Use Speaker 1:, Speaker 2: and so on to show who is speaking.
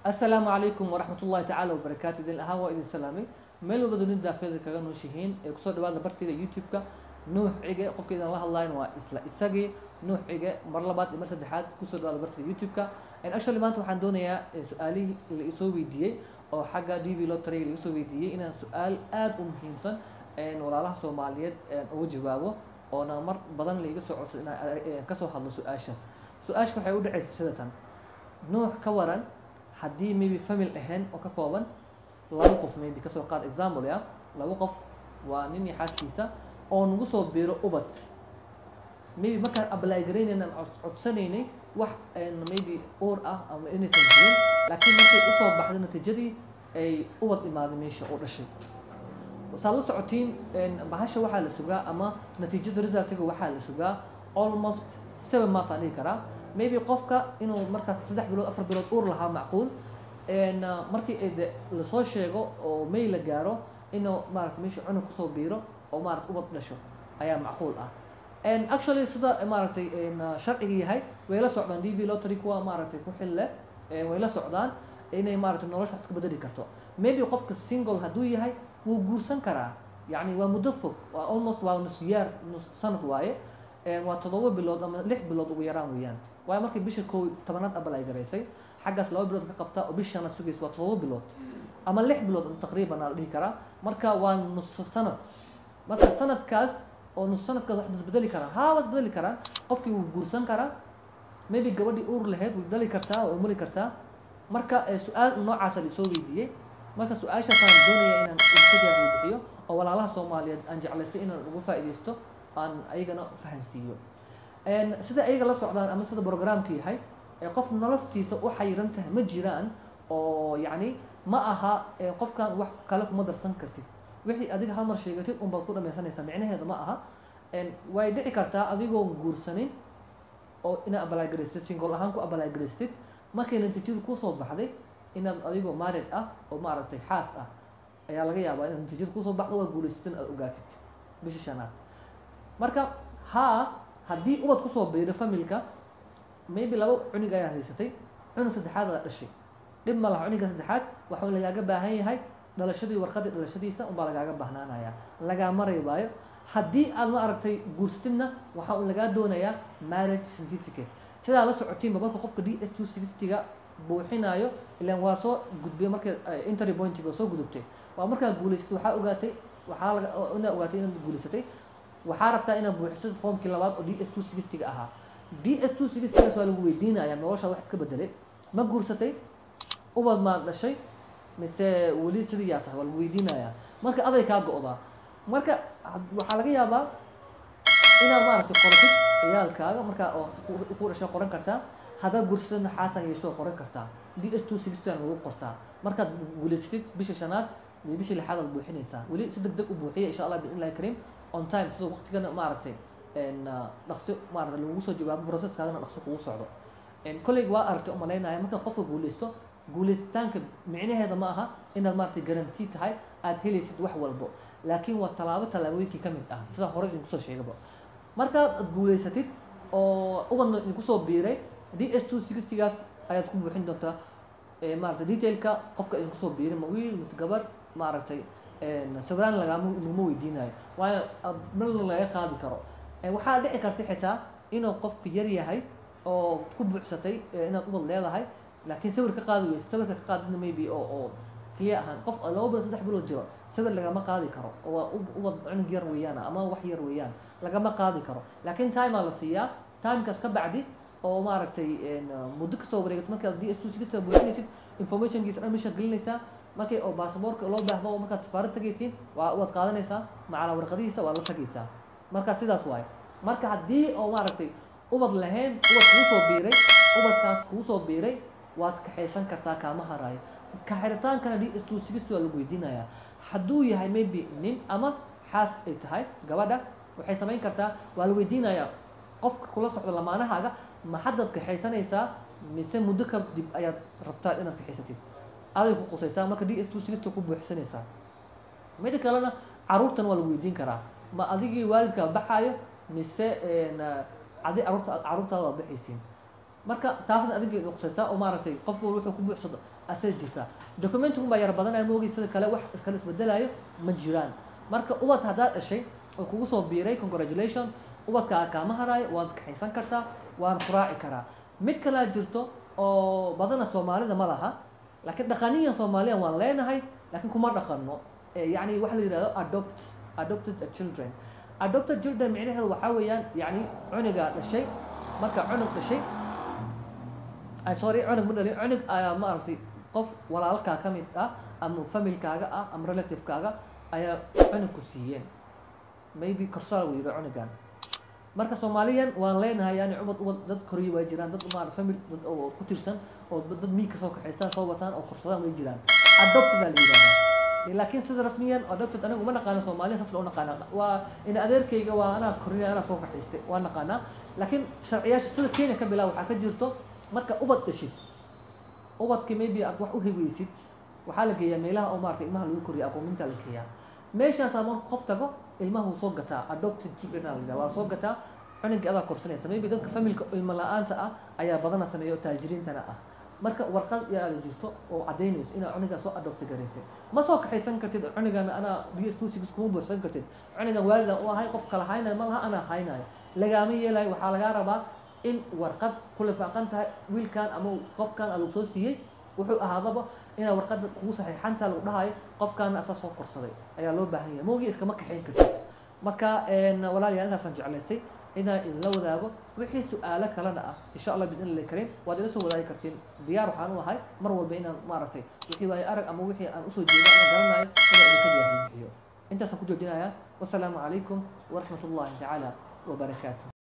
Speaker 1: asalaamu calaykum waraxmat ullahi tacaala wabarakaatu idin ahaan waa idin salaamay meel walba dunida daafeeda kaga nooshihiin ee kusoo dhawaada bartayda youtube-ka nuux cige qofka idin la hadlayan waa isla isagii nuux cige mar labaad iyo mar saddexaad kusoo dhawaada bartayda youtube-ka actually maanta waxaan doonayaa su-aalihii la isoo weydiiyey oo xagga d v lotary la isoo weydiiyey inaan su-aal aada u muhiimsan walaalaha soomaaliyeed uga jawaabo oona mar badan laiga soo codsay inaan kasoo hadlo su-aashaas su-aasha waxay u dhacaysa sidatan nuux ka waran haddii maybe famil ahayn oo ka kooban laba qof maybe kasoo qaad example ya laba qof waa nin iyo xaaskiisa oo nagu soo biiro ubad maybe markaan apply garaynayna aan codsanaynay wax maybe uur ah ama inaysan jirin laakiin markay usoo baxday natiijadii ay ubad imaaday meesha oo dhashay saad la socotiin bahasha waxaa la sugaa ama natiijada resultiga waxaa la sugaa almost seven month aan dhihi karaa maybe qofka inuu markaas saddex bilood afar bilood uur lahaa macquul markii de lasoo sheego oo may la gaaro inuu maarata meesha cunug kusoo biiro oo maarata ubad dhasho ayaa macquul ah actually sida maaragtay sharciga yahay way la socdaan d v lotary kuwa maaragtay ku xil leh way la socdaan inay maaragtay nolosha wax iska bedeli karto maybe qofka single hadduu yahay wuu guursan karaa yacni waa muddo fog waa almost waa nus yaar nus sanad waaye waa toddoba bilood ama lix bilood ugu yaraan weeyaan waayo markay bisha koo tobanaad apply garaysay xaggaas laba bilood ka qabtaa oo bishana sugaysa waa toddoba bilood ama lix bilood taqriiban aa la dhihi karaa marka waa nus sanad marka sanadkaas oo nus sanadkaas wax isbedeli karaa haa waa isbedeli karaan qofkii wuu guursan karaa maybe gabadhii uur lahayd way dhali kartaa way umuli kartaa marka su-aal noocaasa laisoo weydiiyey marka su-aashaasaan doonaya inaan idinka jaahiyo bixiyo oo walaalaha soomaaliyeed aan jeclaystay inaan uga faa'iidaysto aan ayagana fahansiiyo sida ayaga la socdaan ama sida programka yahay qof noloftiisa u xayiran tahay ma jiraan oo yacni ma aha qofkan wax kale kuma darsan kartid wixii adiga hal mar sheegatid unbaad ku dhamaysanaysaa micnaheeda ma aha way dhici kartaa adigoo guursanin oo inaad abalagaraystid single ahaan ku abalagaraystid markay natiijadu kusoo baxday inaad adigoo married ah oo maaragtay xaas ah ayaa laga yaabaa inaad natiijada kusoo baxdo waa guulaysatan aad ogaatid bisha shanaad marka haa haddii ubad kusoo biiro familka maybe laba cunug ayaa haysatay cunug saddexaad aad dhashay dhib ma laha cunugga saddexaad waxuu lagaaga baahan yahay dhalashadii warqadii dhalashadiisa unbaa lagaaga bahnaanaya lagaa maraybaayo haddii aad ma aragtay guursatidna waxaa un lagaa doonayaa marriage certificate sidaa la socotiinba marka qofka d s two sixtyga buuxinayo ilaan waa soo gudbay marka intery pointiga waa soo gudubtay waa markaa guulaysatay waxaa ogaatay waxaa laga inaad ogaatay inaad guulaysatay waxaa rabtaa inaad buuxiso formkii labaad oo d s two sixtyga ahaa d s two sixtygaas waa lagu weydiinaya noloshaada wax iska bedelay ma guursatay ubad maad dhashay mise weli sidii yaa tahay waa lagu weydiinayaa marka aday kaa go-daa marka waxaa laga yaabaa inaad maaragtay qoratid ciyaalkaaga markaa oo ku dhashay qoran kartaa haddaad guursatidna xaasan yeeshoo qoran kartaa d s two sixty lagu qortaa markaad guulaysatid bisha shanaad iyo bisha lixaad aad buuxinaysaa weli si deg deg u buuxiya insha allah biidnillahi kariim on time sida waqtigana maaragtay dhaqso maaragtay lagugu soo jawaabo processkaagana dhaqso kugu socdo kolleyga waa aragtay umalaynaya markaad qofka guulaysto guulaysitaanka micnaheeda ma aha inaad maaragtay garanti tahay aad helaysid wax walbo laakiin waa tallaabo tallaabooyinkii ka mid ah sida hore idinku soo sheegaba markaad guulaysatid oo ubadna idinku soo biiray d s two sixtygaas ayaad ku buuxin doontaa maaragtay detailka qofka idinku soo biiray ma wiil mise gabar maaragtay sawiraan lagaama laguma weydiinayo waayo malna laga qaadi karo waxaa dhici karta xitaa inuu qofka yar yahay oo ku buuxsatay inaad ubad leedahay laakiin sawir ka qaadi weysa sawirka ka qaadidna maybe oo oo clear ahaan qof laba bilood saddex bilood jiro sawir lagama qaadi karo oo waa ubad cunug yar weeyaan ama wax yar weeyaan lagama qaadi karo laakiin timeaa la siiyaa timekaas ka bacdi oo maaragtay muddo kasoo wareegato markaad d s two sixty buuxinaysid informationkiisa dhan meeshaad gelinaysaa markay oo baasaboorka loo baahdo oo markaad safaarad tagaysiin waa waad qaadanaysaa macala warqadihiisa waad la tagaysaa marka sidaas waaye marka haddii oo maaragtay ubad lahayn ubad kugu soo biiray ubadkaas kugu soo biiray waad kaxaysan kartaa kaama haraayo kaxiritaankana d s two sixty waa lagu weydiinayaa hadduu yahay maybe nin ama xaas ay tahay gabadha waxay samayn kartaa waa la weydiinayaa qofka kula socdo lamaanahaaga ma haddaad kaxaysanaysaa mise muddo kadib ayaad rabtaa inaad kaxaysatid aday ku qusaysaa marka d s two sixty ku buuxsanaysaa mida kalena caruurtana waa lagu weydiin karaa ma adigii waalidkaa baxaayo mise adi caruurta caruurtaada waa baxaysiin marka taasna adiga qusaysaa oo maaragtay qofku wuxuu ku buuxsado asida jirtaa documentigun baa yar badanaya moogi sida kale wax kale isbedelayo ma jiraan marka ubad haddaad dhashay oo kugu soo biiray congratulation ubadkaa kaama haraayo waad kaxaysan kartaa waan ku raaci karaa mid kalaa jirto oo badana soomaalida ma laha laakiin dhaqaniyan soomaaliyan waan leenahay laakiin kuma dhaqano yani waxa la yihahdo adopt adopted children adopted children micnaheedu waxaa weeyaan yani cunuga dhashay marka cunug dhashay sorry cunug ma dhalin cunug ayaa maaragtay qof walaalkaa ka mid ah ama familkaaga ah ama relativekaaga ayaa cunug ku siiyeen maybe korsaal uu yidhi cunugan marka soomaaliyan waan leenahay yani ubad ubad dad koriya waa jiraan dad maarata famil dad oo ku tirsan oo dad miig ka soo kaxaystaan soo wataan oo korsadaan way jiraan adopted aa la yidhahdaa laakiin sida rasmiyan adopted aniga uma naqaano soomaaliya saas loo naqaana waa in adeerkayga waa anaa korinaya anaa soo kaxaystay waa naqaanaa laakiin sharciyaasha sida kenya ka bilaa waxaa ka jirto marka ubad dhashid ubadki maybe aad wax u hegeysid waxaa la geeyaa meelaha oo maarata ilmaha lagu koriya aqoominta la geeyaa meeshaasaa marka qof tago ilmaha wuu soo gataa adopted children aa la yidhaha waa soo gataa cunugii adaa korsanaysa maybe dadka familka ilmo la-aanta ah ayaa badana sameeya oo taajiriintana ah marka warqad yaa la jirto oo cadaynayso inaa cunugaa soo adopti garaysay ma soo kaxaysan kartid cunugan anaa biyo iskuusigis kuma buursan kartid cunugan waalidan u ahay qof kala haynayo ma laha anaa haynayo lagaama yeelayo waxaa lagaa rabaa in warqad ku lifaaqan tahay wiilkan ama qofkan lagu soo siiyey wuxuu ahaadaba inaa warqada kugu saxiixanta lagu dhahayo qofkaana asaa soo korsaday ayaa loo baahan yahay moogi iskama kaxayn kartid marka walaalayaal intaasaan jeclaystay inaan idinla wadaago wixii su-aalo kalena ah insha allah bidn illahi kariim waad ila soo wadaagi kartiin diyaar waxaan u ahay mar walba inaan maaragtay wixii waayo arag ama wixii aan usoo jeedo ama garanayo inaan idinka jaahibixiyo intaasaan ku joojinayaa wasalaamu calaykum waraxmat ullahi tacaala wabarakaatu